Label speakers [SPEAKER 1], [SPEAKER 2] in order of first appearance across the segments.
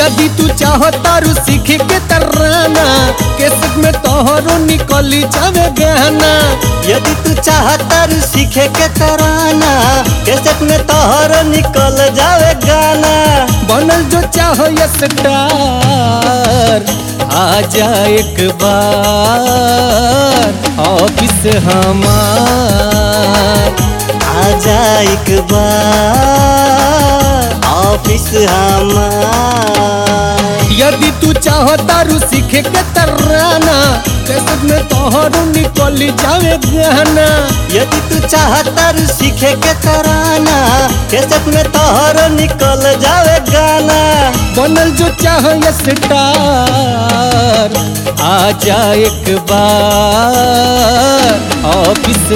[SPEAKER 1] यदि तू चाहता रू सीखे के तराना केसक में तोहरो निकली जावे गहना
[SPEAKER 2] यदि तू चाहता रू सीखे के तराना कैसेट में तोहर निकल जावे गाना
[SPEAKER 1] बनल जो चाहो ये स्टार आजा एक बार ऑफिस हमार
[SPEAKER 2] आजा एक बार ऑफिस हमार
[SPEAKER 1] यदि तू चाहता रू सीखे के तराना कैसे में तोहरो निकली जावे गहना
[SPEAKER 2] यदि तू चाहता रू सीखे के तराना कैसेट में तोहर निकल जावे गाना
[SPEAKER 1] बनल जो चाहो ये स्टार आजा एक बार ऑफिस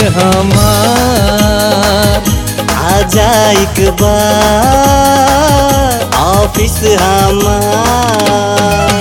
[SPEAKER 1] हमार
[SPEAKER 2] आजा एक बार ऑफिस हमार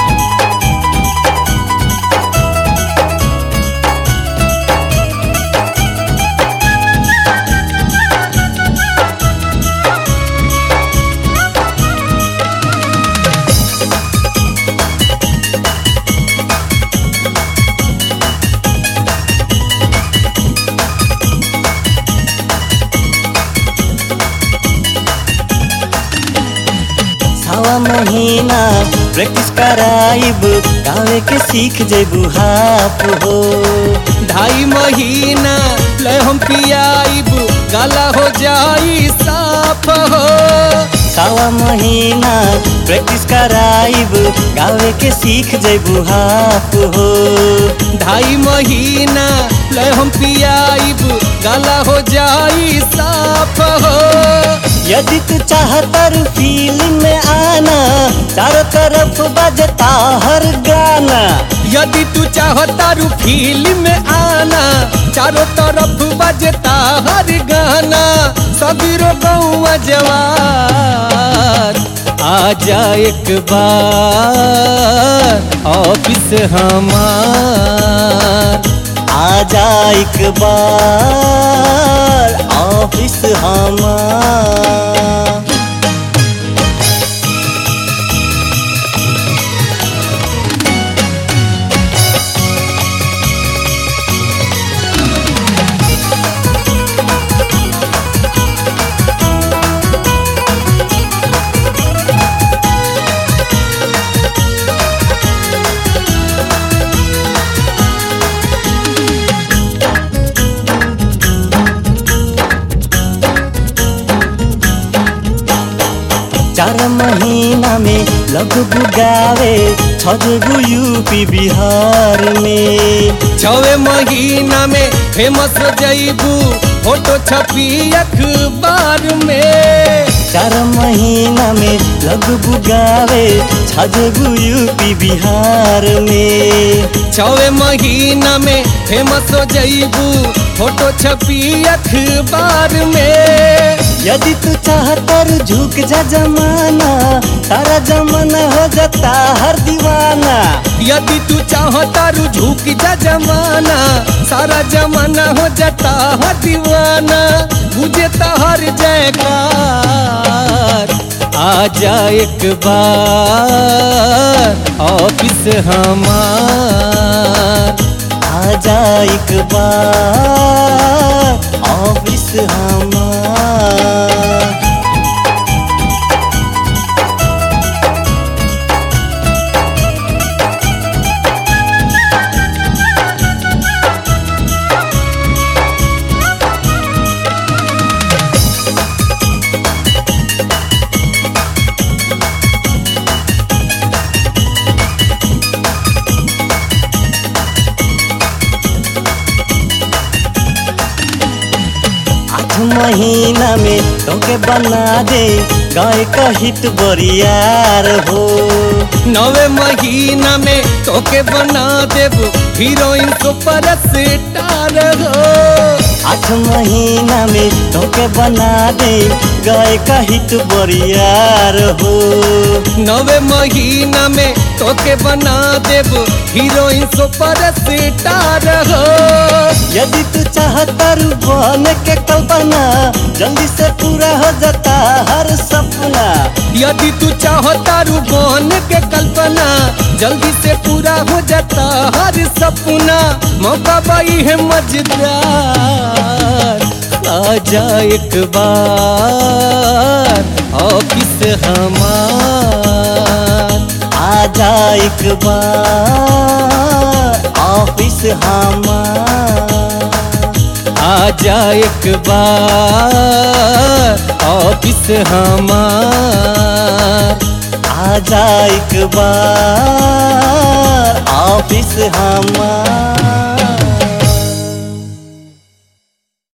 [SPEAKER 2] सवा महीना प्रैक्टिस कराइब गावे के सीख जेबू हाफ हो
[SPEAKER 1] ढाई महीना ले हम पियाइब गला हो जाई साफ हो
[SPEAKER 2] सवा महीना प्रैक्टिस कराइब गावे के सीख जेबू हाफ हो
[SPEAKER 1] ढाई महीना ले हम पियाइब गला हो जाई साफ हो
[SPEAKER 2] यदि तू चाहता रू फील्ड में आना चारों तरफ बजता हर गाना
[SPEAKER 1] यदि तू चाहता रू फिल्म में आना चारों तरफ बजता हर गाना सबीरो गौआ जवार आजा एक बार ऑफिस हमार
[SPEAKER 2] आजा एक बार ऑफिस हमार चार महीना में लग बुगावे छजबू यूपी बिहार में
[SPEAKER 1] छवे महीना में फेमस हो जईबू फोटो छपी अखबार में
[SPEAKER 2] चार महीना में लग बुगावे छजबू यूपी बिहार में
[SPEAKER 1] छवे महीना में फेमस हो जईबू फोटो छपी अखबार में
[SPEAKER 2] यदि तू चाहता रू झुक जा जमाना सारा जमाना हो जाता हर दीवाना
[SPEAKER 1] यदि तू चाहता रू झुक जा जमाना सारा जमाना हो जाता है दीवाना बुझे तो हर जयकार आजा एक बार ऑफिस हमार
[SPEAKER 2] आजा एक बार ऑफिस हमार आठ महीना में तोके बना दे गाय का हिट बरियार हो
[SPEAKER 1] नवे महीना में तोके बना देबू हीरोइन सुपर स्टार हो
[SPEAKER 2] आठ महीना में तोके बना दे गाय का हिट बरियार हो
[SPEAKER 1] नवे महीना में तोके बना देबू हीरोइन सुपर स्टार हो
[SPEAKER 2] यदि तू चाहता रू बन के कल्पना जल्दी से पूरा हो जाता हर सपना
[SPEAKER 1] यदि यदि तू चाहता रू बन के कल्पना जल्दी से पूरा हो जाता हर सपना मौका बाई है मजेदार आजा एक बार ऑफिस हमार
[SPEAKER 2] आजा एक बार ऑफिस हमार
[SPEAKER 1] आजा एक बार ऑफिस हमार
[SPEAKER 2] आजा एक बार ऑफिस हमार